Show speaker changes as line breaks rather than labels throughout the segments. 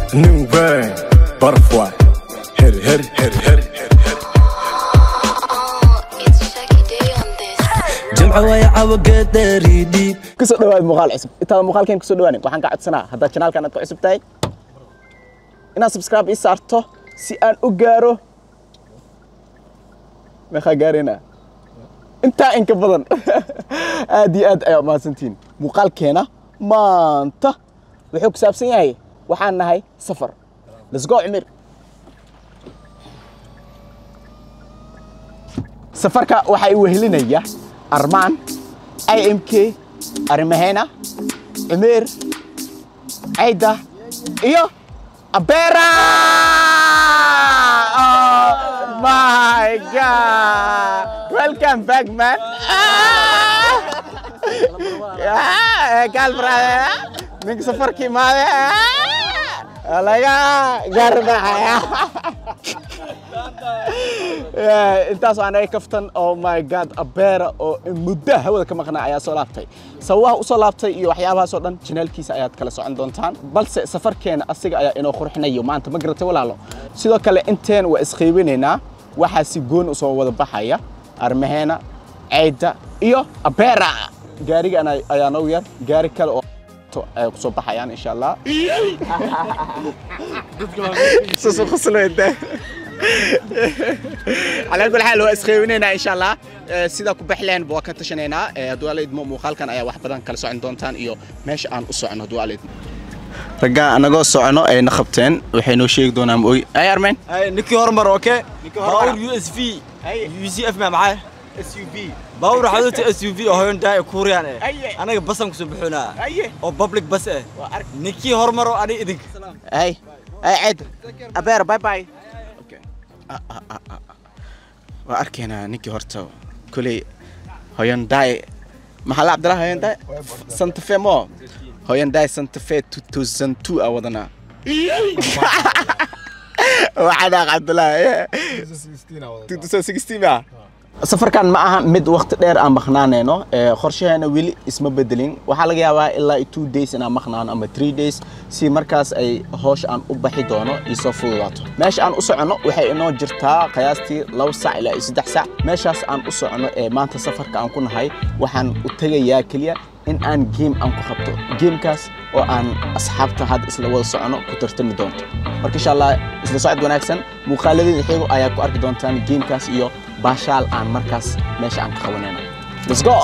New bang, butterfly. Hit it, hit it, hit it, hit it, hit it, hit it.
It's Shaggy Day on this.
jimco way cawagaderidhiib
kusoo dhawaad muuqaal cusub intaada muuqaalkeen kusoo dhawaanin waxaan ka codsanaa haddaad janaalkan aad ku cusub tahay inaad subscribe ii saarto si aan u gaaro meeqaa gaarina intaa inka badan aad iyo aad ayaa umahadsantihiin muuqaalkeena maanta wuxuu ku saabsan yahay waxaan nahay safar let's go cumir safarka waxaa i wehelinaya armaan imk arimaheena cumeer cayda iyo abera oh my god welcome back man kaal brother ninka safarka imaade laga garbaxaya intaas aan ay kaftan oh my god abeera oo muddo hawada ka maqnaa ayaa soo laabtay sababaha u soo laabtay iyo waxyaabahaas oo dhan janaalkiisa ayaad kala socon doontaan balse safarkeena asiga ayaa inoo qurxinayo maanta ma garatay walaalo sidoo kale inteen waa isqiibinaynaa waxaa si goon usoo wada baxaya armaheena ceyda iyo abeera gaarigan ayaa noogu yar gaari kale oo ay kusoo baxayaan insha allah سوسو خصلو انت على كل حال waa isqeybinaynaa insha allah sida ku baxleen waa ka tashanaynaa hadduu ala idmo muuqaalkan ayaa wax badan kala socon doontaan iyo meesha aan u socono hadduu ala idmo raggaa anagoo socono ayna qabteen waxay noo sheegi doonaan oy ay armeen
ninkii hormar oke
hormar.
baawur u s v
Aye.
u c f ma maxay
SUV
baawur xaduuta s u v oo hoyondaa kuuriyaan eh
Aye.
anaga basan kusoo bixinaa
aye
oo public bas eh
waa ark
ninkii hormar oo ani idinka
ay ay ced abeer bye bye okay Ah, ah, ah, ah. waa arkaynaa ninkii horta kuley hoyondaay maxaa la cabdillah hoyondaay santa fe mo hoyondaay santa fe 2002 aa wadanaa waxaa cabdillah 2016 ba safarkan ma aha mid waqti dheer aan maqnaanayno ee qorshaheena weli isma bedelin waxaa laga yaabaa ilaa two days inaan maqnaano ama three days si markaas ay hoosh aan u baxi doono isoo fududaato meesha aan u soconno waxay inoo jirtaa qiyaastii laba sac ilaa iyo saddex sac meeshaas aan u soconno ee maanta safarka aan ku nahay waxaan u tegayaa keliya in aan game aan ku qabto gamekaas oo aan asxaabta hadda isla wada socono ku tartami doonto marka insha allah isla socod wanaagsan muuqaaladeeda xigo ayaa ku arki doontaan gamekaas iyo baashaal aan markaas meesha aan ka qabanayno let's go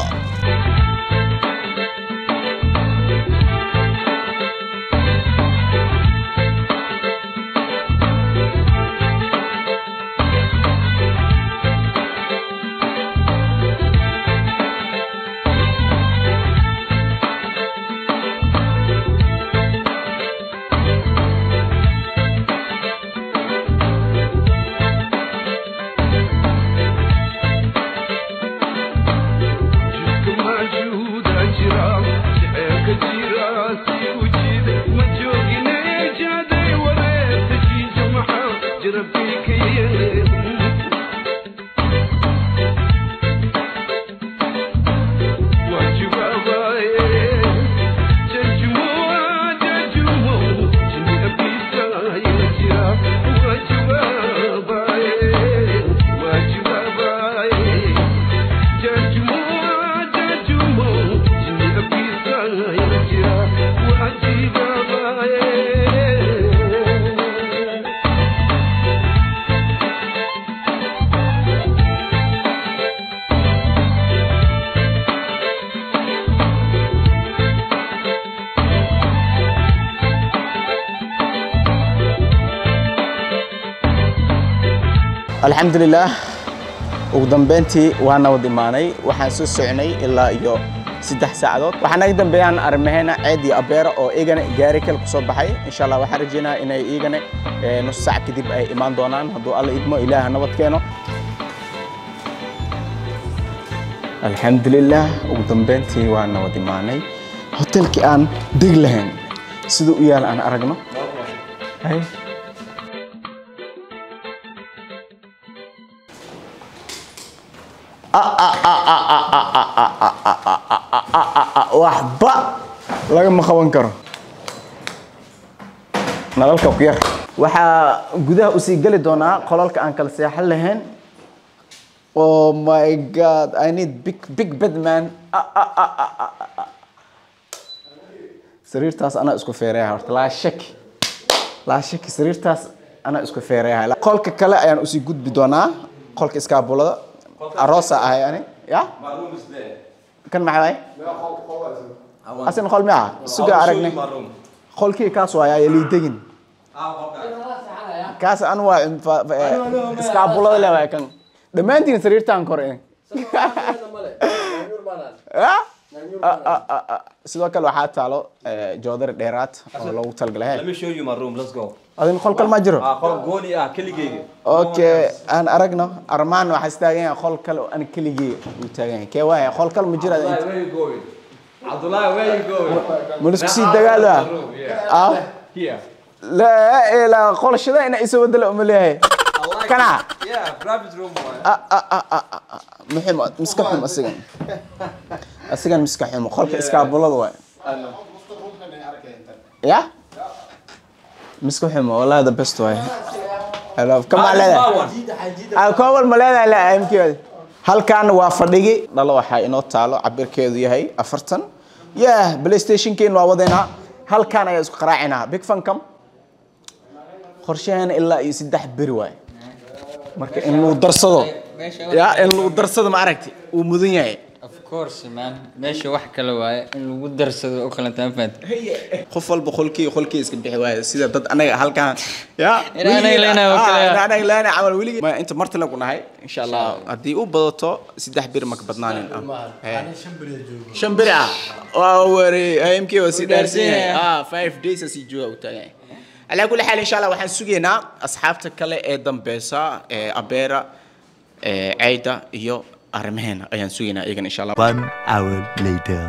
alxamdulilaah ugu dambeyntii waa nabad imaanay waxaan soo soconay ilaa iyo saddex saacadood waxaa naga dambeeyaan arrimaheena ceed iyo abeera oo igana gaari kale ku soo baxay insha allah waxaan rajaynayaa inay igana eh, nus saac kadib ay imaan doonaan hadduu alla idmo ilaaha nabad keeno alxamdulilaah ugu dambeyntii waa nabad imaanay hotelkii aan deg lahayn siduu u yaal aan aragno Hay. waxba lagama qaban karo nalalka ku yar waxaa gudaha usii geli doonaa qolalka aan kala seexan lahayn oh my god i need big big bed man Ah, ah, ah, ah, ah, ah, ah. sariirtaas anaa isku feereeya horta laa shaki laa shaki sariirtaas anaa isku feereeya qolka kale ayaan usii gudbi doonaa qolka iskaabulada aroosa ahay ani ya kan maxaa waay asin qol miya suga aragnay qolkii kaas waaya yalii degin kaas an waa infa- fa- eh, iskaabulada le waay kan dhammaantiin sariirtaan kor eh. Ah? Ah, ah, ah, ah. sidoo kale waxaa taalo eh, joodari dheeraad oo loogu talgalay
Let me show you my room. Let's go.
adin qol kale ma jiro
Ah, qol gooni ah keligeyga.
okay aan aragno armaan waxaa istaagan yahay qol kale oo aan keligii uu taagan yahay kee waaya qol kale ma jira
Abdullahi, where you going? Abdullahi, where you going?
mulisku sii dagaala ah
Here.
laa ilaa qolashada ina isa wadala uma leeyahay
I like
kana
it. Yeah, private room. boy.
ah ah ah ah ah, ah. muxim miska xum asigan asigan miska xum qolka iskaabulada waay ya miska xum wallahi the best waay I love kama
Ah,
leedahay
this one.
koobal ma leedahay la aamkeeda halkan waa fadhigi dhalo waxaa inoo taalo cabirkeedu yahay afartan yah playstationkeen waa wadeynaa halkan ayaa isku qaraacinaa big fancam qorshaheena ilaa iyo saddex beri waay marka in lagu darsado ya in lagu darsado ma aragti uu mudan yahay
Of course, man. Meesha wax kale waaye in lagu darsado oo kale taan fahanta.
qof walba qolkii qolkii iska bixi waaye sida dad anaga halkan ya
In anaga leenahay oo kale,
Ah,
ya.
in anaga leenahay camal weligii Ma, inta marti lagu nahay insha allah haddii u badato saddex bir maka badnaanin shan beri ah waa wari amk waa sii dhaarsan yahay ah five days asii jooga u taagan yahay calaa kulli xaal insha allah waxaan sugaynaa asxaabta kale ee dambeysa ee abeera ee cayda iyo arrimaheena ayaan sugaynaa iyagana insha allah
One hour later.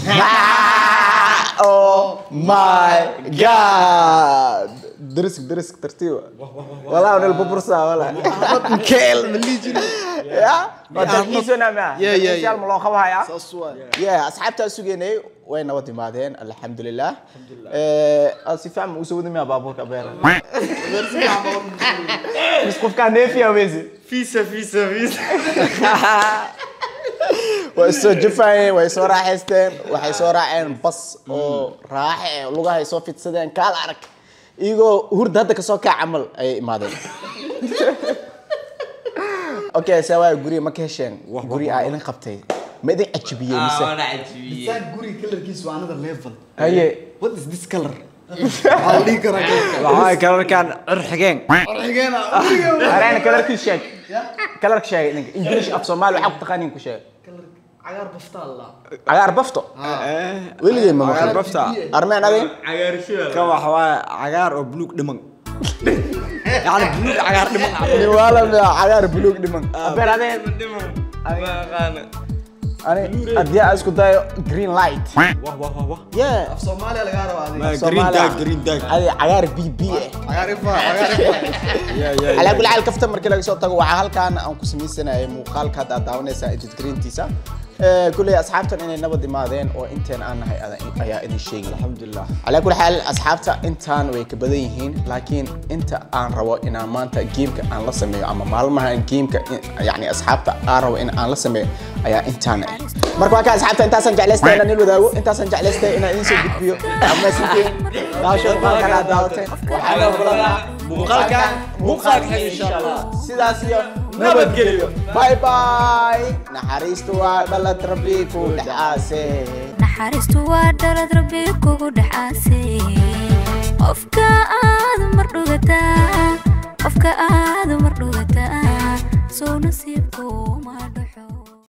oh my god درسك درسك ترتيبه والله انا الببرصه والله كيل من اللي يجري يا ما تركيزنا معه
يا- يا- يا.
ما لو خبها يا يا اصحابتا سوغيني وين ودي مادين الحمد لله الحمد لله اسي فهم وسودي ما بابوك ابير بس قف كان نافيا ويزي
Visa, visa, visa.
way soo jafayeen way soo raaxaysteen waxay soo raaceen bas oo raaxe eh, lugahay soo fidsadeen kaal arag iyagoo hurda hadda kasoo kaa camal ayay imaadeen okay se waay guriga ma ka hesheen guri aa idin qabtay ma idin cajibiyey mise
guri kalarkiisu waa another level
haye
what is this color waxaa la dhihi karaa
Waxaa kalarkan cirxigeen.
areena kalarkii sheeg kalarka sheeg ninka english af soomaali waxaa ku taqaaniin ku sheeg
cagaar baftaa la
cagaar bafto weligay ma maqal
bafta.
armeen adin
Kan waxa waaye cagaar oo buluug dhiman. Yani buluug cagaar dhiman.
niwaala miya cagaar buluug dhiman abeer adeen ani haddii aan isku dayo green light
Wah, wah, wah, wah.
yeah
soomaaliya lagaa rabaa adiga
Ma, Green tag, green tag.
adi cagaar bb eh
cagaar ifa cagaar ifa
Yeah, yeah,
calaa kulli xaal kafta markii laga soo tago waxaa halkaan aan ku samaysanayay muuqaalka hadda aad daawanaysaa edit greentiisa kulley asxaabtan inay nabad imaadeen oo inteen aan nahay ada- ayaa idin sheegi alxamdulilah calaa kulli xaal asxaabta intaan way ka badan yihiin laakiin inta aan rabo inaan maanta geemka aan la sameeyo ama maalmaha geemka yani asxaabta aan rabo in aan la sameeyo ayaa intaan ah marka waa ka asxaabta intaasaan jeclaystay inaan il wadaago intaasaan jeclaystay inaan idin soo gudbiyo amaasintiin daawasho muuqaalkan aad daawateen waxaa loo kulanaa muuqaalkan muuqaalka xiga insha allah sidaas iyo nabadgelyo bye bye naxariistu waa dhalad rabbi ku dhexaase
naxariistu waa dhalad rabbi kugu dhexaasay qofka aad mar dhugataa qofka aad mar dhugataa soo nasiib